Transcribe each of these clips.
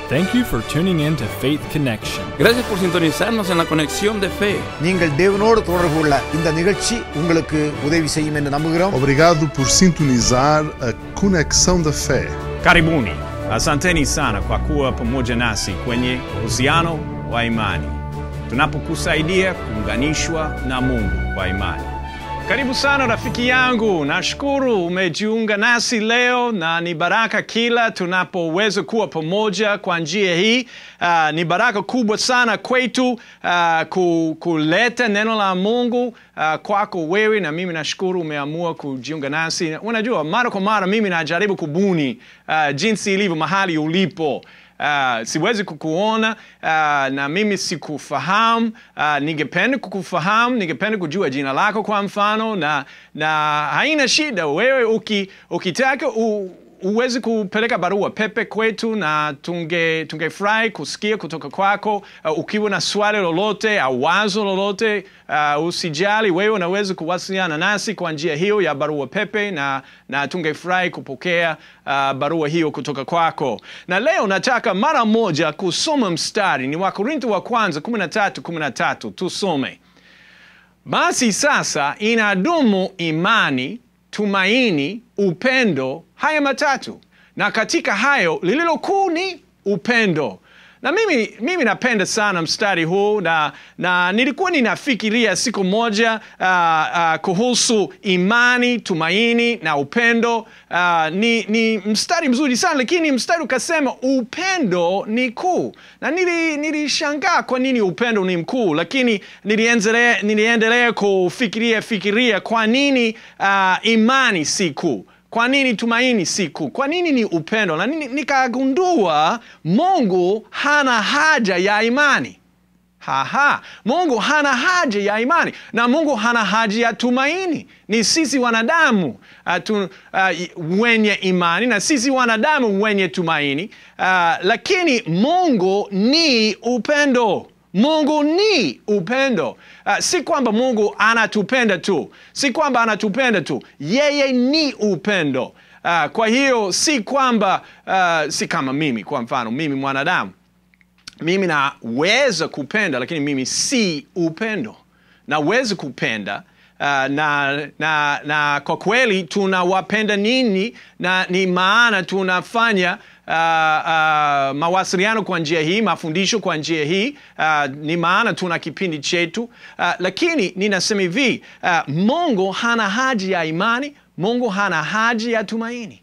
Thank you for tuning in to Faith Connection. Gracias por sintonizarnos en la conexión de fe. நீங்கள் தேவனோடு தொடர்பு கொள்ள இந்த நிகழ்ச்சி உங்களுக்கு udevi செய்யும் என்று நம்புகிறோம் Obrigado por sintonizar a Conexão da Fé. Karibuni, asanteni sana kwa kuwa pamoja nasi kwenye uhusiano wa imani, tunapokusaidia kuunganishwa na Mungu kwa imani. Karibu sana rafiki yangu, nashukuru umejiunga nasi leo, na ni baraka kila tunapoweza kuwa pamoja kwa njia hii. Uh, ni baraka kubwa sana kwetu uh, ku, kuleta neno la Mungu uh, kwako wewe, na mimi nashukuru umeamua kujiunga nasi. Unajua, mara kwa mara mimi najaribu kubuni uh, jinsi ilivyo mahali ulipo. Uh, siwezi kukuona uh, na mimi sikufahamu. Uh, ningependa kukufahamu, ningependa kujua jina lako kwa mfano, na, na haina shida wewe uki, ukitaka u, uwezi kupeleka barua pepe kwetu na tunge tungefurahi kusikia kutoka kwako. Uh, ukiwa na swali lolote au wazo lolote uh, usijali, wewe unaweza kuwasiliana nasi kwa njia hiyo ya barua pepe na, na tungefurahi kupokea uh, barua hiyo kutoka kwako. Na leo nataka mara moja kusoma mstari ni Wakorintho wa kwanza 13 13, tusome. Basi sasa inadumu imani, tumaini, upendo, haya matatu, na katika hayo lililo kuu ni upendo. Na mimi, mimi napenda sana mstari huu na, na nilikuwa ninafikiria siku moja uh, uh, kuhusu imani, tumaini na upendo. Uh, ni, ni mstari mzuri sana lakini mstari ukasema upendo ni kuu, na nili, nilishangaa kwa nini upendo ni mkuu, lakini niliendelea, niliendelea kufikiria fikiria kwa nini uh, imani si kuu kwa nini tumaini si kuu? Kwa nini ni upendo? Na nini- nikagundua Mungu hana haja ya imani. Haha, Mungu hana haja ya imani na Mungu hana haja ya tumaini. Ni sisi wanadamu uh, tu, uh, wenye imani na sisi wanadamu wenye tumaini uh, lakini Mungu ni upendo. Mungu ni upendo. Uh, si kwamba Mungu anatupenda tu, si kwamba anatupenda tu, yeye ni upendo. Uh, kwa hiyo si kwamba uh, si kama mimi, kwa mfano mimi mwanadamu mimi naweza kupenda lakini mimi si upendo naweza kupenda uh, na, na, na kwa kweli tunawapenda nini na ni maana tunafanya uh, uh, mawasiliano kwa njia hii mafundisho kwa njia hii uh, ni maana tuna kipindi chetu uh, lakini ninasema hivi uh, mungu hana haja ya imani mungu hana haja ya tumaini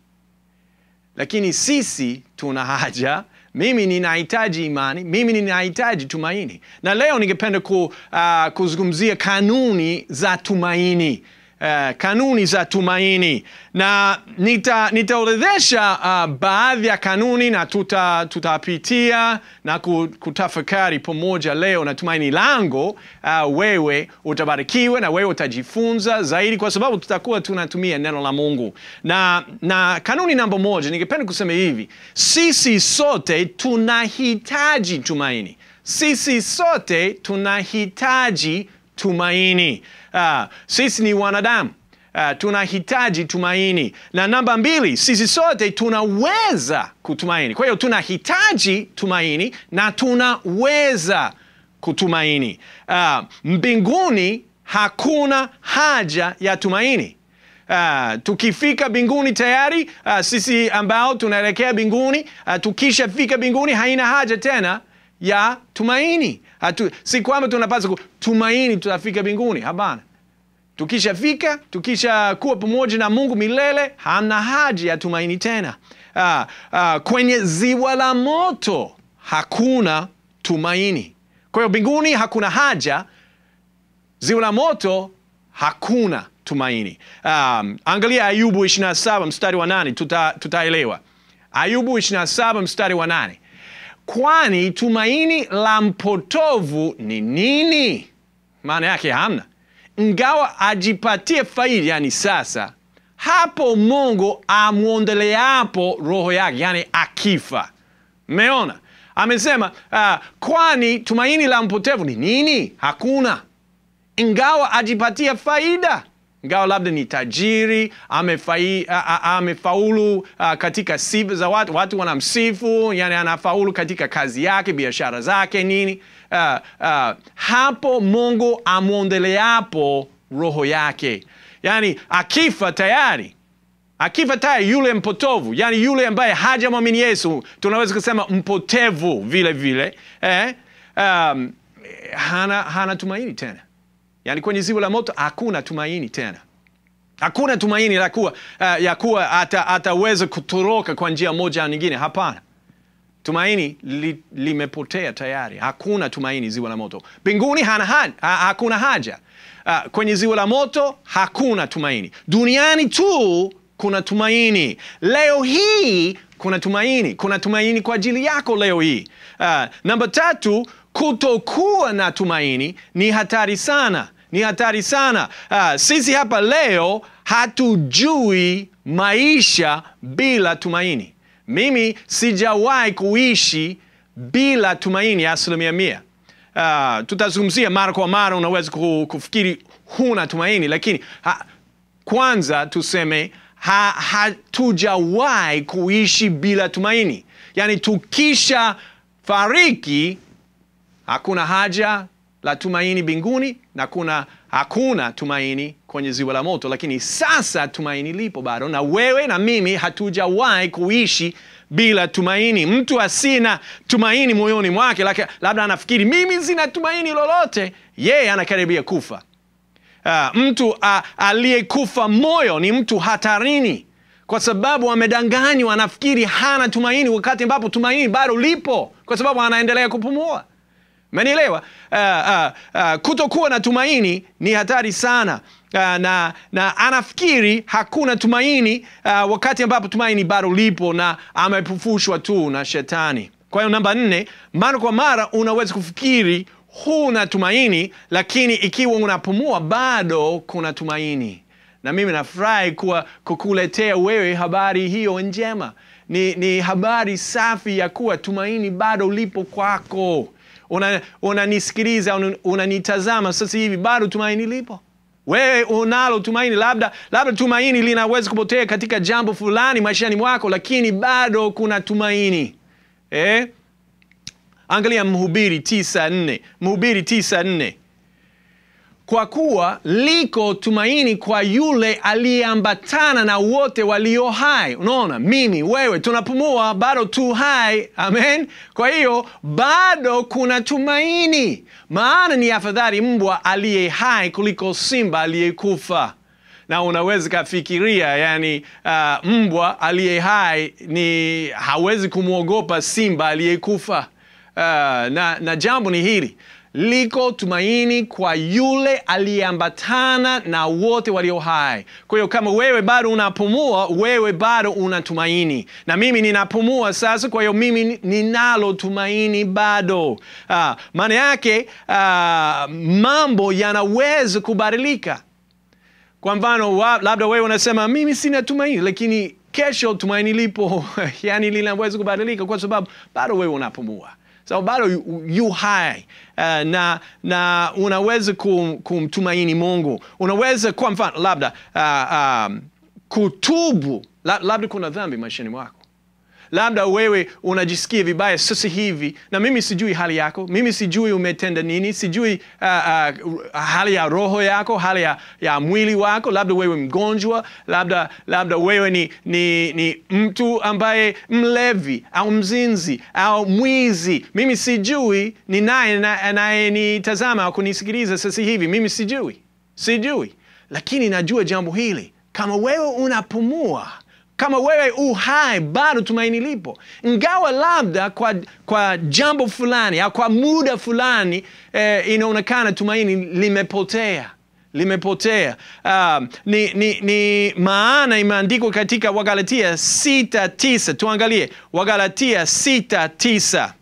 lakini sisi tuna haja mimi ninahitaji imani mimi ninahitaji tumaini na leo ningependa ku, uh, kuzungumzia kanuni za tumaini Uh, kanuni za tumaini na nita, nitaorodhesha uh, baadhi ya kanuni na tuta, tutapitia na ku- kutafakari pamoja leo na tumaini langu uh, wewe utabarikiwa na wewe utajifunza zaidi kwa sababu tutakuwa tunatumia neno la mungu na, na kanuni namba moja ningependa kusema hivi sisi sote tunahitaji tumaini sisi sote tunahitaji tumaini. Uh, sisi ni wanadamu uh, tunahitaji tumaini. Na namba mbili, sisi sote tunaweza kutumaini. Kwa hiyo tunahitaji tumaini na tunaweza kutumaini. Uh, mbinguni hakuna haja ya tumaini. Uh, tukifika mbinguni tayari uh, sisi ambao tunaelekea mbinguni uh, tukishafika mbinguni haina haja tena ya tumaini. Hatu, si kwamba tunapaswa kutumaini tutafika mbinguni. Hapana, tukishafika tukisha kuwa pamoja na Mungu milele, hamna haja ya tumaini tena. Uh, uh, kwenye ziwa la moto hakuna tumaini. Kwa hiyo mbinguni hakuna haja ziwa la moto hakuna tumaini. Um, angalia Ayubu 27 mstari wa nane tuta, tutaelewa. Ayubu 27 mstari wa nane kwani tumaini la mpotovu ni nini? Maana yake hamna, ingawa ajipatie faida, yani sasa hapo Mungu amwondeleapo roho yake, yani akifa. Mmeona, amesema uh, kwani tumaini la mpotevu ni nini? Hakuna ingawa ajipatia faida ingawa labda ni tajiri amefai, a, a, amefaulu a, katika sifa za watu, watu wanamsifu, yani anafaulu katika kazi yake, biashara zake, nini uh, uh, hapo Mungu amwondeleapo roho yake, yani akifa tayari akifa tayari yule mpotovu, yani yule ambaye hajamwamini Yesu, tunaweza kusema mpotevu vile vile eh? um, hana, hana tumaini tena, yani kwenye ziwa la moto hakuna tumaini tena hakuna tumaini la kuwa, uh, ya kuwa ata, ataweza kutoroka kwa njia moja au nyingine. Hapana, tumaini li, limepotea tayari. Hakuna tumaini ziwa la moto. Mbinguni hana haja, ha, hakuna haja. Uh, kwenye ziwa la moto hakuna tumaini. Duniani tu kuna tumaini. Leo hii kuna tumaini, kuna tumaini kwa ajili yako leo hii. Uh, namba tatu, kutokuwa na tumaini ni hatari sana ni hatari sana. Uh, sisi hapa leo hatujui maisha bila tumaini. Mimi sijawahi kuishi bila tumaini asilimia mia. Uh, tutazungumzia mara kwa mara, unaweza kufikiri huna tumaini, lakini ha, kwanza tuseme ha, hatujawahi kuishi bila tumaini. Yaani tukisha fariki hakuna haja la tumaini mbinguni na kuna hakuna tumaini kwenye ziwa la moto, lakini sasa tumaini lipo bado, na wewe na mimi hatujawahi kuishi bila tumaini. Mtu asina tumaini moyoni mwake, labda anafikiri mimi sina tumaini lolote, yeye anakaribia kufa. Uh, mtu uh, aliyekufa moyo ni mtu hatarini, kwa sababu amedanganywa, anafikiri hana tumaini, wakati ambapo tumaini bado lipo, kwa sababu anaendelea kupumua. Umenielewa? Uh, uh, uh, kutokuwa na tumaini ni hatari sana. Uh, na, na anafikiri hakuna tumaini uh, wakati ambapo tumaini bado lipo na amepufushwa tu na shetani. Kwa hiyo namba nne, mara kwa mara unaweza kufikiri huna tumaini, lakini ikiwa unapumua bado kuna tumaini. Na mimi nafurahi kuwa kukuletea wewe habari hiyo njema. Ni, ni habari safi ya kuwa tumaini bado lipo kwako unanisikiliza una unanitazama una sasa hivi, bado tumaini lipo. Wewe unalo tumaini, labda labda tumaini linaweza kupotea katika jambo fulani maishani mwako, lakini bado kuna tumaini eh? Angalia Mhubiri tisa nne Mhubiri tisa nne kwa kuwa liko tumaini kwa yule aliyeambatana na wote walio hai. Unaona, mimi wewe tunapumua, bado tu hai. Amen. Kwa hiyo bado kuna tumaini, maana ni afadhali mbwa aliye hai kuliko simba aliyekufa. Na unaweza kafikiria, yani uh, mbwa aliye hai ni hawezi kumwogopa simba aliyekufa. Uh, na, na jambo ni hili liko tumaini kwa yule aliyeambatana na wote walio hai. Kwa hiyo kama wewe bado unapumua, wewe bado una tumaini, na mimi ninapumua sasa. Kwa hiyo mimi ninalo tumaini bado. Uh, maana yake uh, mambo yanaweza kubadilika. Kwa mfano, labda wewe unasema mimi sina tumaini, lakini kesho tumaini lipo yani linaweza kubadilika kwa sababu bado wewe unapumua so bado yu, yu hai uh, na, na unaweza kum, kumtumaini Mungu. Unaweza kwa mfano labda uh, um, kutubu, labda kuna dhambi maishani mwako labda wewe unajisikia vibaya sasa hivi, na mimi sijui hali yako, mimi sijui umetenda nini, sijui uh, uh, hali ya roho yako, hali ya, ya mwili wako. Labda wewe mgonjwa, labda labda wewe ni, ni, ni mtu ambaye mlevi au mzinzi au mwizi. Mimi sijui ni naye anayenitazama au kunisikiliza sasa hivi, mimi sijui, sijui, lakini najua jambo hili, kama wewe unapumua kama wewe u hai bado tumaini lipo, ingawa labda kwa, kwa jambo fulani au kwa muda fulani eh, inaonekana tumaini limepotea limepotea. Uh, ni, ni, ni maana imeandikwa katika Wagalatia sita tisa. Tuangalie Wagalatia sita tisa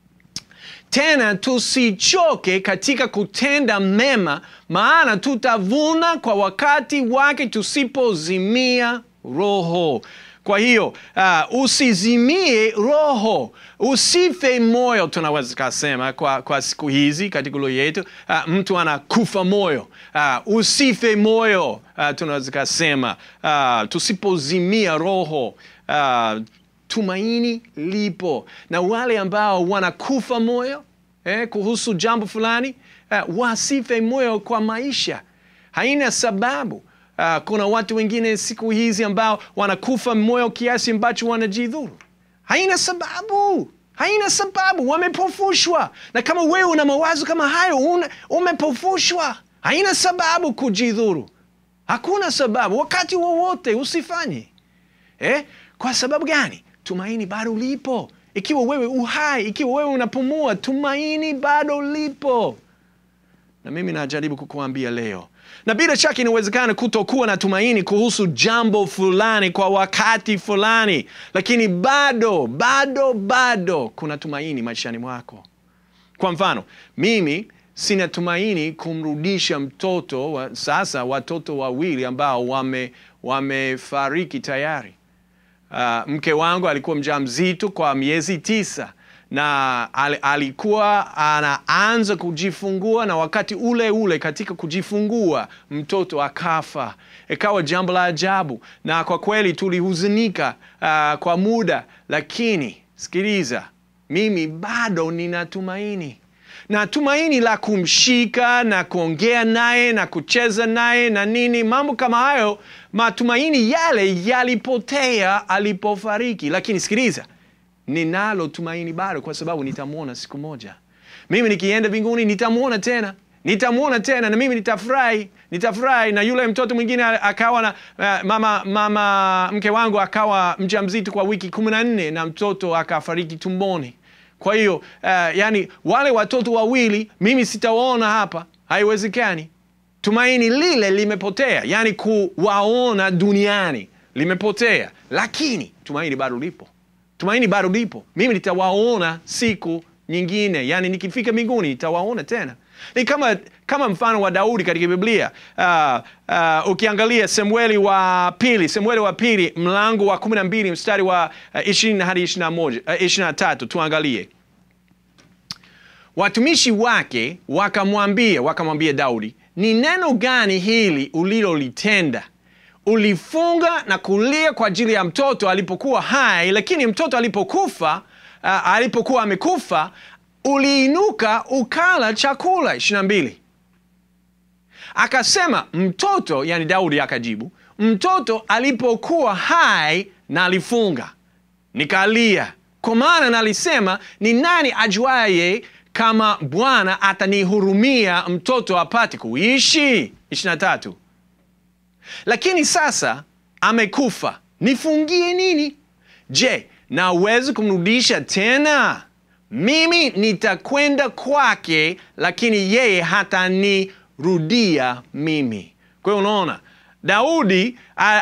tena tusichoke katika kutenda mema, maana tutavuna kwa wakati wake tusipozimia roho. Kwa hiyo uh, usizimie roho, usife moyo, tunaweza kasema kwa, kwa siku hizi katika lugha yetu uh, mtu anakufa moyo. Uh, usife moyo uh, tunaweza kasema uh, tusipozimia roho uh, tumaini lipo, na wale ambao wanakufa moyo eh, kuhusu jambo fulani uh, wasife moyo kwa maisha, haina sababu. Uh, kuna watu wengine siku hizi ambao wanakufa moyo kiasi ambacho wanajidhuru, haina sababu, haina sababu, wamepofushwa. Na kama wewe una mawazo kama hayo, una, umepofushwa, haina sababu kujidhuru, hakuna sababu, wakati wowote usifanye eh? Kwa sababu gani? Tumaini bado lipo. Ikiwa wewe uhai, ikiwa wewe unapumua, tumaini bado lipo. Na mimi najaribu kukuambia leo, na bila shaka inawezekana kutokuwa na tumaini kuhusu jambo fulani kwa wakati fulani, lakini bado bado bado kuna tumaini maishani mwako. Kwa mfano, mimi sina tumaini kumrudisha mtoto wa, sasa watoto wawili ambao wame wamefariki tayari. Uh, mke wangu alikuwa mjamzito kwa miezi tisa na al, alikuwa anaanza kujifungua, na wakati ule ule katika kujifungua mtoto akafa. Ikawa jambo la ajabu, na kwa kweli tulihuzunika uh, kwa muda, lakini sikiliza, mimi bado nina tumaini na tumaini la kumshika na kuongea naye na kucheza naye na nini, mambo kama hayo. Matumaini yale yalipotea alipofariki, lakini sikiliza, ninalo tumaini bado, kwa sababu nitamwona siku moja. Mimi nikienda mbinguni nitamwona tena, nitamwona tena, na mimi nitafurahi, nitafurahi. Na yule mtoto mwingine akawa na uh, mama, mama mke wangu akawa mjamzito kwa wiki kumi na nne na mtoto akafariki tumboni. Kwa hiyo uh, yani wale watoto wawili mimi sitawaona hapa, haiwezekani. Tumaini lile limepotea, yani kuwaona duniani limepotea, lakini tumaini bado lipo, tumaini bado lipo. Mimi nitawaona siku nyingine, yani nikifika mbinguni nitawaona tena. Ni kama, kama mfano wa Daudi katika Biblia. Uh, uh, ukiangalia Samueli wa pili, Samueli wa pili mlango wa kumi na mbili mstari wa ishirini uh, hadi ishirini na moja uh, ishirini na tatu tuangalie. Watumishi wake wakamwambia wakamwambia Daudi, ni neno gani hili ulilolitenda? Ulifunga na kulia kwa ajili ya mtoto alipokuwa hai, lakini mtoto alipokufa, uh, alipokuwa amekufa uliinuka ukala chakula. ishirini na mbili akasema mtoto, yani Daudi akajibu, mtoto alipokuwa hai na alifunga nikalia, kwa maana nalisema, ni nani ajuaye kama Bwana atanihurumia mtoto apate kuishi? ishirini na tatu lakini sasa amekufa, nifungie nini? Je, naweza kumrudisha tena? Mimi nitakwenda kwake, lakini yeye hatanirudia mimi. Kwa hiyo unaona, Daudi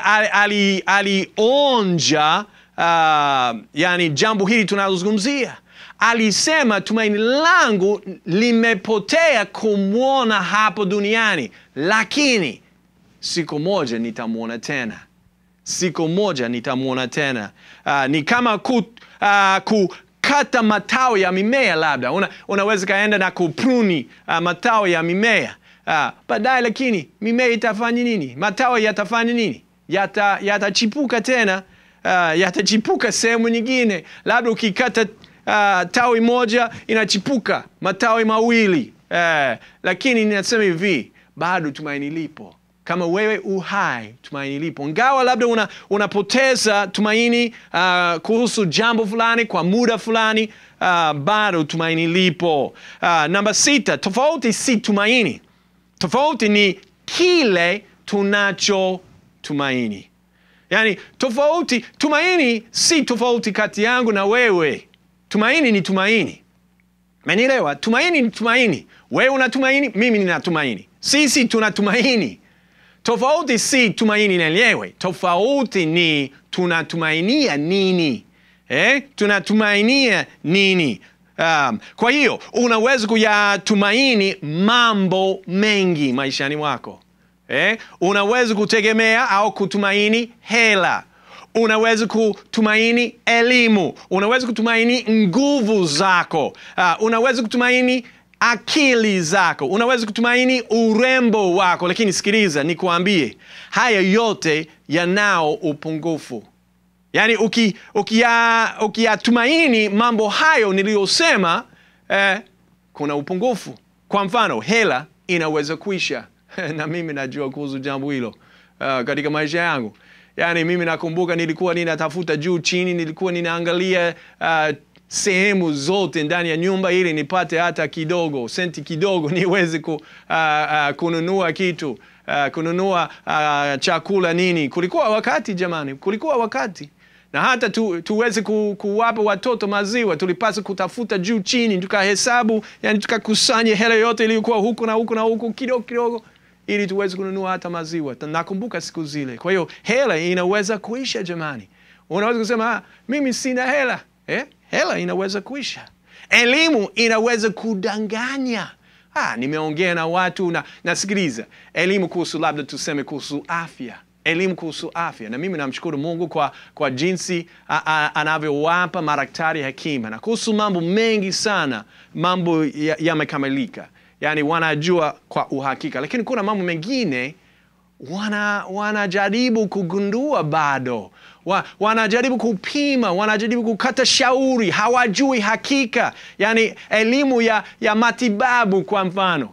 alionja uh, yani jambo hili tunalozungumzia. Alisema, tumaini langu limepotea kumwona hapo duniani, lakini siku moja nitamwona tena, siku moja nitamwona tena. Uh, ni kama ku, uh, ku kata matawi ya mimea labda una, unaweza kaenda na kupruni uh, matawi ya mimea uh, baadaye, lakini mimea itafanya nini? Matawi yatafanya nini? Yatachipuka yata tena uh, yatachipuka sehemu nyingine, labda ukikata uh, tawi moja inachipuka matawi mawili uh, lakini ninasema hivi, bado tumaini lipo kama wewe uhai, tumaini lipo, ngawa labda una, unapoteza tumaini uh, kuhusu jambo fulani kwa muda fulani uh, bado tumaini lipo. Uh, namba sita, tofauti si tumaini, tofauti ni kile tunacho tumaini. Yani tofauti, tumaini si tofauti kati yangu na wewe. Tumaini ni tumaini, menielewa? Tumaini ni tumaini. Wewe una tumaini, mimi nina tumaini, sisi tuna tumaini. Tofauti si tumaini lenyewe, tofauti ni tunatumainia nini eh? Tunatumainia nini? Um, kwa hiyo unaweza kuyatumaini mambo mengi maishani mwako eh? Unaweza kutegemea au kutumaini hela, unaweza kutumaini elimu unaweza kutumaini nguvu zako uh, unaweza kutumaini akili zako unaweza kutumaini urembo wako lakini sikiliza nikuambie haya yote yanao upungufu yaani ukiyatumaini uki, uki mambo hayo niliyosema eh, kuna upungufu kwa mfano hela inaweza kuisha na mimi najua kuhusu jambo hilo uh, katika maisha yangu yaani mimi nakumbuka nilikuwa ninatafuta juu chini nilikuwa ninaangalia uh, sehemu zote ndani ya nyumba ili nipate hata kidogo senti kidogo niweze ku, uh, uh, kununua kitu uh, kununua uh, chakula nini kulikuwa wakati jamani kulikuwa wakati na hata tu, tuweze ku, kuwapa watoto maziwa tulipaswa kutafuta juu chini tukahesabu yani tukakusanya hela yote iliyokuwa huku na huku na huku kidogo kidogo ili tuweze kununua hata maziwa nakumbuka siku zile kwa hiyo hela inaweza kuisha jamani unaweza kusema ah, mimi sina hela eh? hela inaweza kuisha elimu inaweza kudanganya ah, nimeongea na watu na nasikiliza elimu kuhusu labda tuseme kuhusu afya elimu kuhusu afya na mimi namshukuru mungu kwa, kwa jinsi anavyowapa madaktari hekima na kuhusu mambo mengi sana mambo yamekamilika ya yaani wanajua kwa uhakika lakini kuna mambo mengine wana wanajaribu kugundua bado wa, wanajaribu kupima wanajaribu kukata shauri hawajui hakika yaani elimu ya, ya matibabu kwa mfano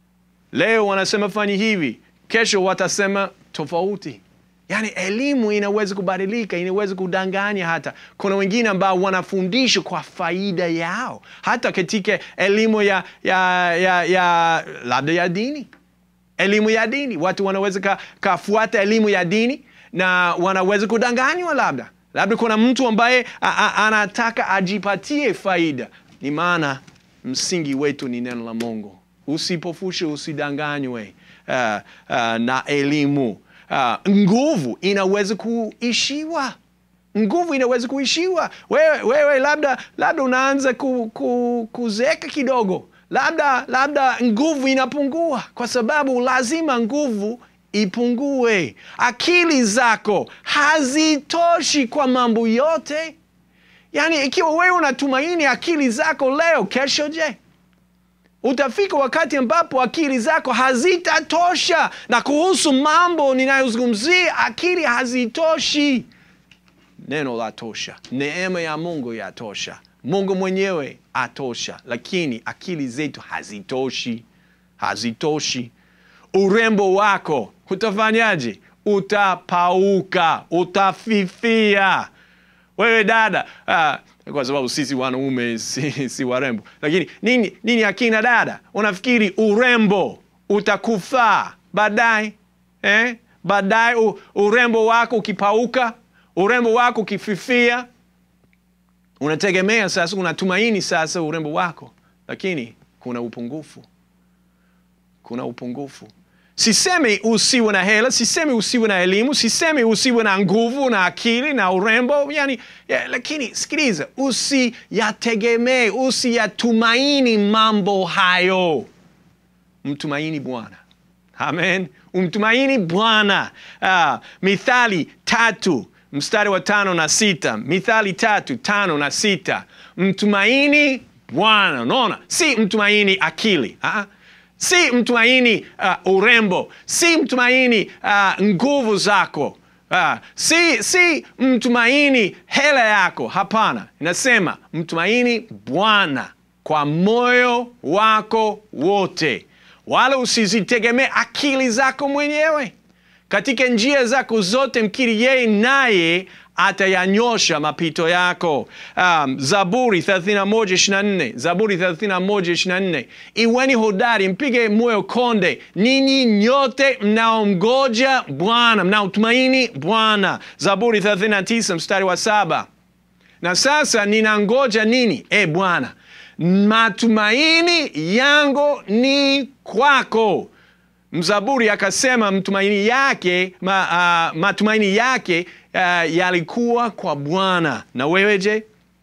leo wanasema fanyi hivi kesho watasema tofauti yaani elimu inaweza kubadilika inaweza kudanganya hata kuna wengine ambao wanafundisha kwa faida yao hata katika elimu ya, ya, ya, ya labda ya dini elimu ya dini watu wanaweza ka, kafuata elimu ya dini na wanaweza kudanganywa labda labda kuna mtu ambaye a, a, anataka ajipatie faida ni maana msingi wetu ni neno la mungu usipofushe usidanganywe uh, uh, na elimu uh, nguvu inaweza kuishiwa nguvu inaweza kuishiwa wewe, wewe labda labda unaanza ku, ku, kuzeeka kidogo labda labda nguvu inapungua kwa sababu lazima nguvu ipungue akili zako hazitoshi kwa mambo yote yaani ikiwa wewe unatumaini akili zako leo kesho je utafika wakati ambapo akili zako hazitatosha na kuhusu mambo ninayozungumzia akili hazitoshi neno la tosha neema ya mungu yatosha mungu mwenyewe atosha lakini akili zetu hazitoshi hazitoshi urembo wako utafanyaje utapauka utafifia wewe dada uh, kwa sababu sisi wanaume si, si warembo lakini nini, nini akina dada unafikiri urembo utakufaa baadaye eh? baadaye u, urembo wako ukipauka urembo wako ukififia unategemea sasa unatumaini sasa urembo wako lakini kuna upungufu kuna upungufu sisemi usiwe na hela sisemi usiwe na elimu sisemi usiwe na nguvu na akili na urembo yani ya, lakini sikiliza usiyategemee usiyatumaini mambo hayo mtumaini bwana amen umtumaini bwana uh, mithali tatu mstari wa tano na sita mithali tatu tano na sita mtumaini bwana unaona si mtumaini akili uh-uh si mtumaini uh, urembo si mtumaini uh, nguvu zako uh, si, si mtumaini hela yako hapana inasema mtumaini bwana kwa moyo wako wote wala usizitegemee akili zako mwenyewe katika njia zako zote mkiri yeye naye atayanyosha mapito yako um, zaburi 31 zaburi 31 iweni hodari mpige moyo konde ninyi nyote mnaomgoja bwana mnaotumaini bwana zaburi 39 mstari wa saba na sasa ninangoja nini e bwana matumaini yangu ni kwako mzaburi akasema mtumaini yake ma, uh, matumaini yake uh, yalikuwa kwa bwana na wewe je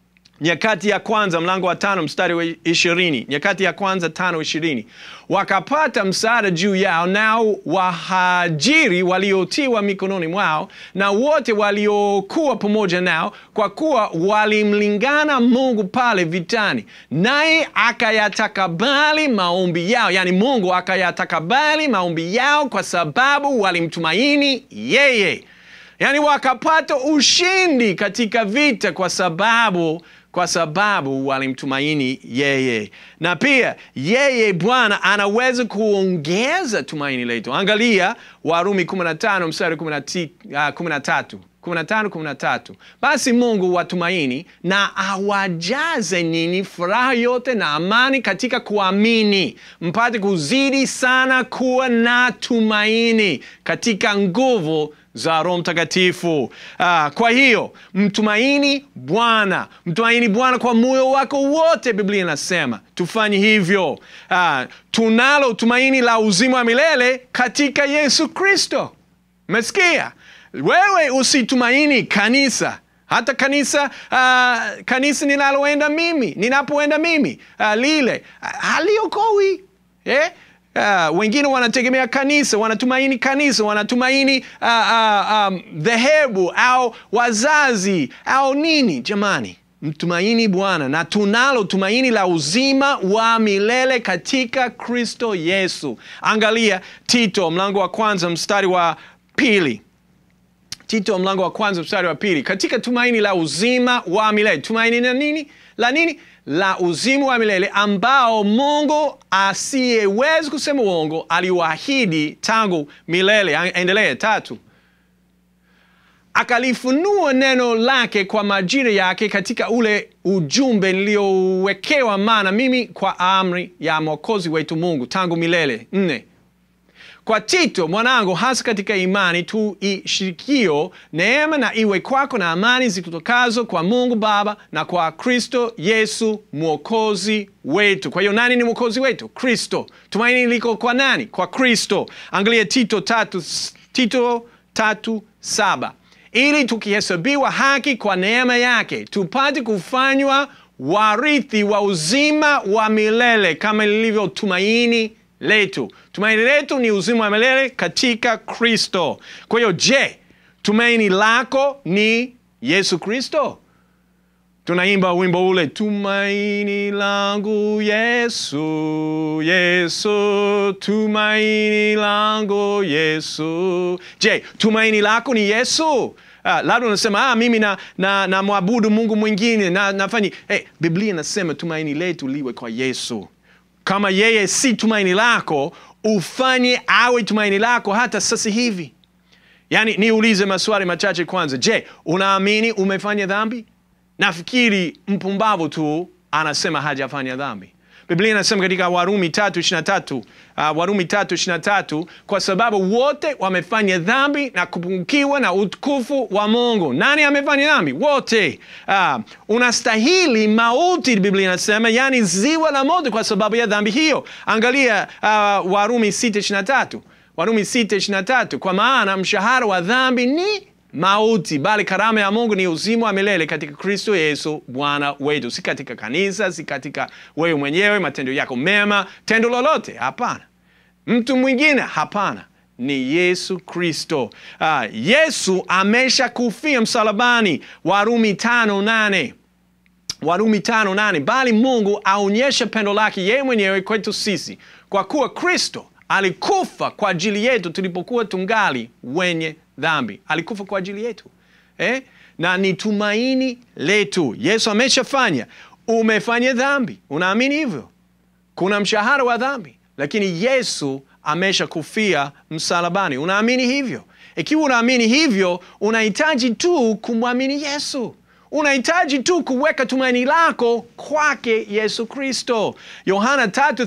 nyakati ya kwanza mlango wa tano mstari wa ishirini nyakati ya kwanza tano ishirini wakapata msaada juu yao nao wahajiri waliotiwa mikononi mwao na wote waliokuwa pamoja nao kwa kuwa walimlingana mungu pale vitani naye akayatakabali maombi yao yani mungu akayatakabali maombi yao kwa sababu walimtumaini yeye yaani wakapata ushindi katika vita kwa sababu kwa sababu walimtumaini yeye na pia yeye bwana anaweza kuongeza tumaini letu angalia warumi 15 mstari 13 uh, 15 13 basi mungu watumaini na awajaze nini furaha yote na amani katika kuamini mpate kuzidi sana kuwa na tumaini katika nguvu za roho mtakatifu ah, kwa hiyo mtumaini bwana mtumaini bwana kwa moyo wako wote biblia inasema tufanye hivyo ah, tunalo tumaini la uzima wa milele katika yesu kristo umesikia wewe usitumaini kanisa hata kanisa uh, kanisa ninaloenda mimi ninapoenda mimi uh, lile uh, haliokowi eh? Uh, wengine wanategemea kanisa wanatumaini kanisa wanatumaini uh, uh, um, dhehebu au wazazi au nini jamani mtumaini bwana na tunalo tumaini la uzima wa milele katika kristo yesu angalia tito mlango wa kwanza mstari wa pili tito mlango wa kwanza mstari wa pili katika tumaini la uzima wa milele tumaini na nini la nini la uzima wa milele ambao mungu asiyewezi kusema uongo aliwaahidi tangu milele endelee tatu akalifunua neno lake kwa majira yake katika ule ujumbe niliowekewa maana mimi kwa amri ya mwokozi wetu mungu tangu milele nne kwa tito mwanangu hasa katika imani tuishirikio neema na iwe kwako na amani zikutokazo kwa mungu baba na kwa kristo yesu mwokozi wetu kwa hiyo nani ni mwokozi wetu kristo tumaini liko kwa nani kwa kristo angalia tito tatu, tito tatu saba ili tukihesabiwa haki kwa neema yake tupate kufanywa warithi wa uzima wa milele kama lilivyo tumaini letu tumaini letu ni uzima wa milele katika kristo kwa hiyo je tumaini lako ni yesu kristo tunaimba wimbo ule tumaini langu yesu yesu tumaini langu yesu je tumaini lako ni yesu Uh, labda unasema ah, mimi na, na, na mwabudu mungu mwingine na, nafanya hey, biblia inasema tumaini letu liwe kwa yesu kama yeye si tumaini lako ufanye awe tumaini lako hata sasa hivi yaani niulize maswali machache kwanza je unaamini umefanya dhambi nafikiri mpumbavu tu anasema hajafanya dhambi biblia inasema katika warumi tatu ishirina tatu uh, warumi tatu ishirina tatu kwa sababu wote wamefanya dhambi na kupungukiwa na utukufu wa mungu nani amefanya dhambi wote uh, unastahili mauti biblia inasema yani ziwa la moto kwa sababu ya dhambi hiyo angalia uh, warumi sita ishirina tatu warumi sita ishirina tatu kwa maana mshahara wa dhambi ni mauti bali karama ya mungu ni uzima wa milele katika kristo yesu bwana wetu si katika kanisa si katika wewe mwenyewe matendo yako mema tendo lolote hapana mtu mwingine hapana ni yesu kristo uh, yesu amesha kufia msalabani warumi tano nane warumi tano nane bali mungu aonyesha pendo lake yeye mwenyewe kwetu sisi kwa kuwa kristo alikufa kwa ajili yetu tulipokuwa tungali wenye dhambi alikufa kwa ajili yetu eh? na ni tumaini letu yesu ameshafanya umefanya dhambi unaamini hivyo kuna mshahara wa dhambi lakini yesu amesha kufia msalabani unaamini hivyo ikiwa unaamini hivyo unahitaji tu kumwamini yesu unahitaji tu kuweka tumaini lako kwake yesu kristo yohana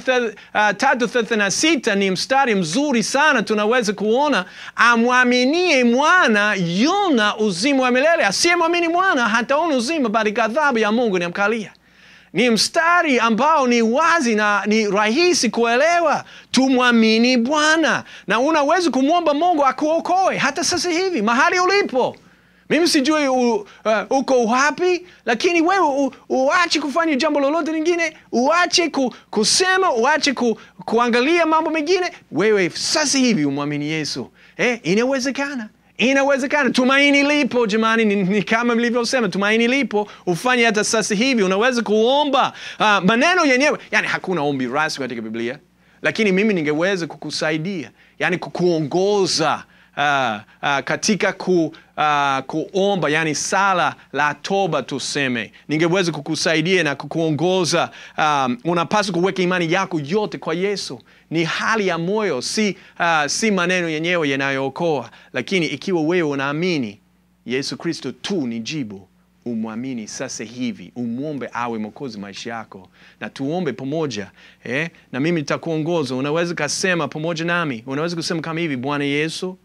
336 uh, ni mstari mzuri sana tunaweza kuona amwaminie mwana yuna uzima wa milele asiyemwamini mwana hataona uzima bali ghadhabu ya mungu inamkalia ni mstari ambao ni wazi na ni rahisi kuelewa tumwamini bwana na unaweza kumwomba mungu akuokoe hata sasa hivi mahali ulipo mimi sijui u, uh, uko wapi lakini wewe u, uache kufanya jambo lolote lingine uache ku, kusema uache ku, kuangalia mambo mengine wewe sasa hivi umwamini yesu eh, inawezekana inawezekana tumaini lipo jamani ni, ni kama mlivyosema tumaini lipo ufanye hata sasa hivi unaweza kuomba uh, maneno yenyewe yani hakuna ombi rasmi katika biblia lakini mimi ningeweza kukusaidia yani kukuongoza uh, uh, katika ku, uh, kuomba yani sala la toba tuseme ningeweza kukusaidia na kukuongoza um, unapaswa kuweka imani yako yote kwa yesu ni hali ya moyo si, uh, si maneno yenyewe yanayookoa lakini ikiwa wewe unaamini yesu kristo tu ni jibu umwamini sasa hivi umwombe awe mwokozi maisha yako na tuombe pamoja eh? na mimi nitakuongoza unaweza kasema pamoja nami unaweza kusema kama hivi bwana yesu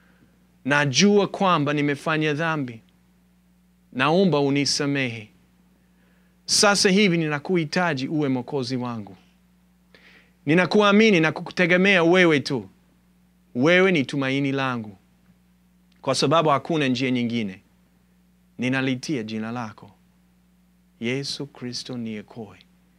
najua kwamba nimefanya dhambi naomba unisamehe sasa hivi ninakuhitaji uwe mwokozi wangu ninakuamini na kukutegemea wewe tu wewe ni tumaini langu kwa sababu hakuna njia nyingine ninalitia jina lako yesu kristo niokoe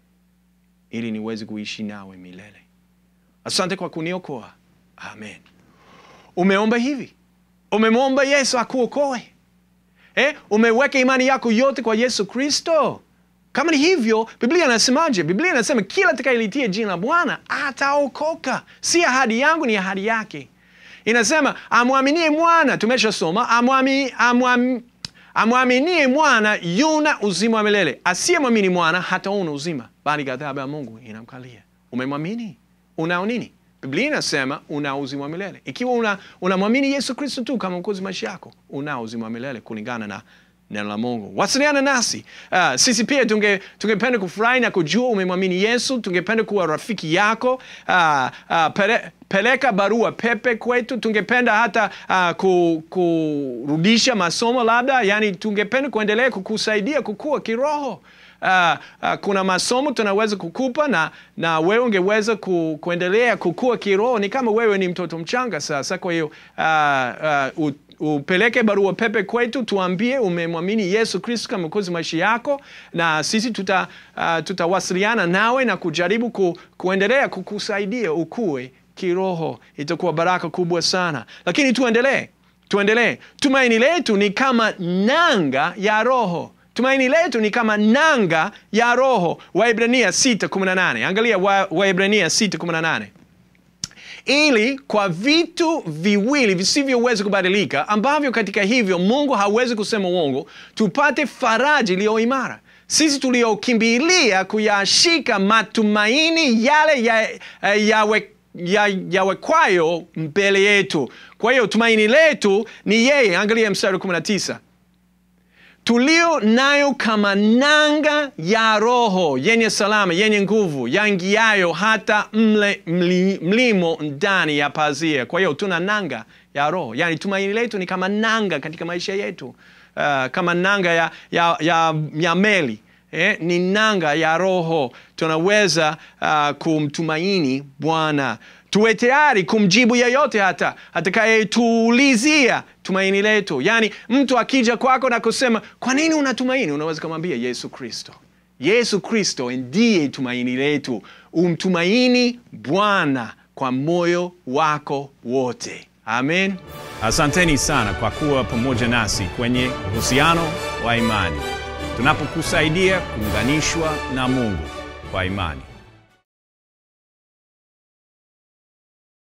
ili niweze kuishi nawe milele asante kwa kuniokoa amen umeomba hivi umemwomba yesu akuokoe eh? umeweka imani yako yote kwa yesu kristo kama ni hivyo biblia inasemaje biblia inasema kila atakayelitia jina la bwana ataokoka si ahadi yangu ni ahadi yake inasema amwaminie mwana tumeshasoma amwami, amwami, amwaminie mwana yuna uzima wa milele asiyemwamini mwana hataona uzima bali ghadhabu ya mungu inamkalia umemwamini unao nini biblia inasema una uzima wa milele ikiwa unamwamini una yesu kristo tu kama mkozi maisha yako unao uzima wa milele kulingana na neno la mungu wasiliana nasi uh, sisi pia tungependa tunge kufurahi na kujua umemwamini yesu tungependa kuwa rafiki yako uh, uh, pere, peleka barua pepe kwetu tungependa hata uh, ku, kurudisha masomo labda yani tungependa kuendelea kukusaidia kukua kiroho Uh, uh, kuna masomo tunaweza kukupa na, na wewe ungeweza ku, kuendelea kukua kiroho ni kama wewe ni mtoto mchanga sasa kwa hiyo uh, uh, upeleke barua pepe kwetu tuambie umemwamini yesu kristo kama mkozi maisha yako na sisi tuta, uh, tutawasiliana nawe na kujaribu ku, kuendelea kukusaidia ukue kiroho itakuwa baraka kubwa sana lakini tuendelee tuendelee tumaini letu ni kama nanga ya roho tumaini letu ni kama nanga ya roho waibrania 618 angalia waibrania 618 ili kwa vitu viwili visivyoweza kubadilika ambavyo katika hivyo mungu hawezi kusema uongo tupate faraji iliyo imara sisi tuliokimbilia kuyashika matumaini yale yawe ya, yawekwayo ya mbele yetu kwa hiyo tumaini letu ni yeye angalia mstari 19 tulio nayo kama nanga ya roho yenye salama yenye nguvu yangiayo hata mle, mli, mlimo ndani ya pazia kwa hiyo tuna nanga ya roho yaani tumaini letu ni kama nanga katika maisha yetu uh, kama nanga ya, ya, ya, ya meli eh, ni nanga ya roho tunaweza uh, kumtumaini bwana tuwe tayari kumjibu yeyote hata atakayetuulizia tumaini letu yaani mtu akija kwako na kusema kwa nini unatumaini unaweza kumwambia yesu kristo yesu kristo ndiye tumaini letu umtumaini bwana kwa moyo wako wote amen asanteni sana kwa kuwa pamoja nasi kwenye uhusiano wa imani tunapokusaidia kuunganishwa na mungu kwa imani